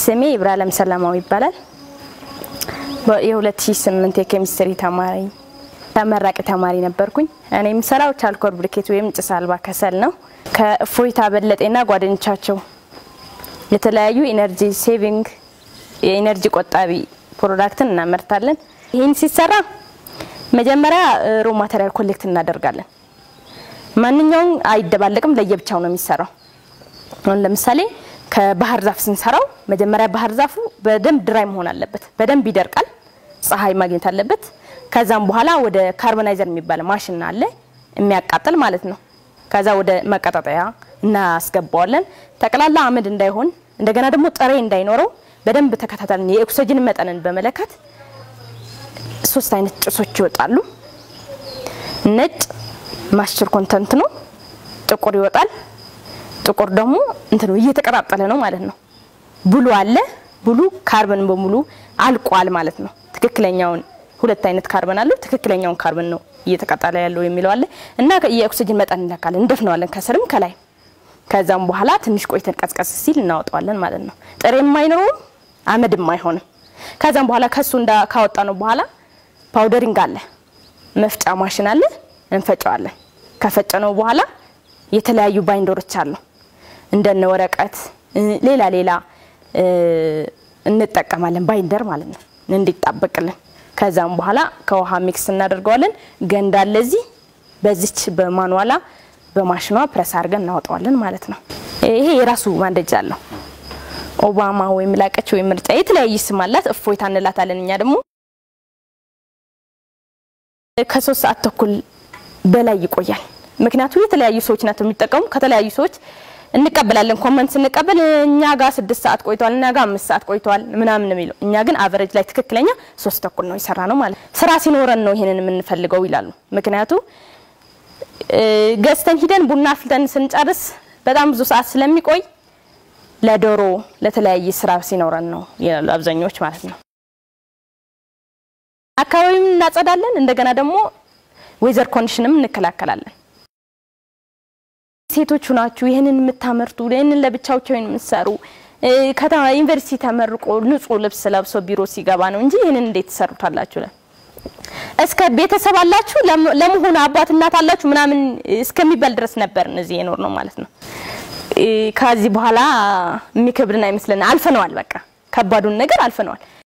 ስሜ ኢብራሂም ሰላማዊ ይባላል። የ2008 የኬሚስትሪ ተማሪ ተመራቂ ተማሪ ነበርኩኝ። እኔ የምሰራው ቻልኮል ብሪኬት ወይም ጭስ አልባ ከሰል ነው። ከእፎይታ በለጤና ጓደኞቻቸው የተለያዩ ኢነርጂ ሴቪንግ የኢነርጂ ቆጣቢ ፕሮዳክትን እናመርታለን። ይህን ሲሰራ መጀመሪያ ሮ ማቴሪያል ኮሌክት እናደርጋለን። ማንኛውም አይደባለቅም፣ ለየብቻው ነው የሚሰራው። አሁን ለምሳሌ ከባህር ዛፍ ስንሰራው መጀመሪያ ባህር ዛፉ በደንብ ድራይ መሆን አለበት፣ በደንብ ይደርቃል፣ ፀሐይ ማግኘት አለበት። ከዛም በኋላ ወደ ካርቦናይዘር የሚባል ማሽን አለ የሚያቃጥል ማለት ነው። ከዛ ወደ መቀጣጠያ እናስገባዋለን። ጠቅላላ አመድ እንዳይሆን እንደገና ደግሞ ጥሬ እንዳይኖረው በደንብ ተከታተልን። የኦክሲጅን መጠንን በመለካት ሶስት አይነት ጭሶች ይወጣሉ። ነጭ ማስቸር ኮንተንት ነው፣ ጥቁር ይወጣል። ጥቁር ደግሞ እንትኑ እየተቀጣጠለ ነው ማለት ነው። ብሉ አለ። ብሉ ካርበን በሙሉ አልቋል ማለት ነው። ትክክለኛውን ሁለት አይነት ካርበን አለው። ትክክለኛውን ካርበን ነው እየተቃጠለ ያለው የሚለው አለ እና የኦክሲጅን መጠን እንለካለን፣ እንደፍነዋለን ከስርም ከላይ። ከዛም በኋላ ትንሽ ቆይተን ቀዝቀዝ ሲል እናወጣዋለን ማለት ነው። ጥሬም አይኖረውም አመድም አይሆንም። ከዛም በኋላ ከሱ እንዳ ካወጣ ነው በኋላ ፓውደሪንግ አለ፣ መፍጫ ማሽን አለ፣ እንፈጨዋለን። ከፈጨ ነው በኋላ የተለያዩ ባይንደሮች አሉ እንደነ ወረቀት ሌላ ሌላ እንጠቀማለን ባይንደር ማለት ነው እንዲጣበቅልን። ከዛም በኋላ ከውሃ ሚክስ እናደርገዋለን። ገንዳ ለዚህ በዚች በማንዋላ በማሽኗ ፕረስ አድርገን እናወጣዋለን ማለት ነው። ይሄ የራሱ ማንደጃ አለው። ኦባማ ወይም ላቀች ወይም ምርጫ የተለያየ ስም አላት። እፎይታ እንላታለን እኛ ደግሞ ከሶስት ሰዓት ተኩል በላይ ይቆያል። ምክንያቱም የተለያዩ ሰዎች ናቸው የሚጠቀሙ ከተለያዩ ሰዎች እንቀበላለን። ኮመንት ስንቀበል እኛ ጋር ስድስት ሰዓት ቆይቷል፣ እኛ ጋር አምስት ሰዓት ቆይቷል ምናምን የሚለው እኛ ግን አቨሬጅ ላይ ትክክለኛ ሶስት ተኩል ነው የሰራ ነው ማለት ስራ ሲኖረን ነው ይሄንን የምንፈልገው ይላሉ። ምክንያቱ ገዝተን ሂደን ቡና አፍልተን ስንጨርስ በጣም ብዙ ሰዓት ስለሚቆይ ለዶሮ ለተለያየ ስራ ሲኖረን ነው ይላሉ አብዛኞች ማለት ነው። አካባቢም እናጸዳለን። እንደገና ደግሞ ዌዘር ኮንዲሽንም እንከላከላለን። ሴቶቹ ናችሁ ይህንን የምታመርቱ ይህንን ለብቻቸው የምትሰሩ ከተማ ዩኒቨርሲቲ ተመርቆ ንጹህ ልብስ ለብሶ ቢሮ ሲገባ ነው እንጂ ይህንን እንዴት ትሰሩታላችሁ? እስከ ቤተሰብ አላችሁ ለመሆኑ አባት እናት አላችሁ ምናምን እስከሚባል ድረስ ነበር እነዚህ የኖር ነው ማለት ነው። ከዚህ በኋላ የሚከብድን አይመስለን። አልፈነዋል። በቃ ከባዱን ነገር አልፈነዋል።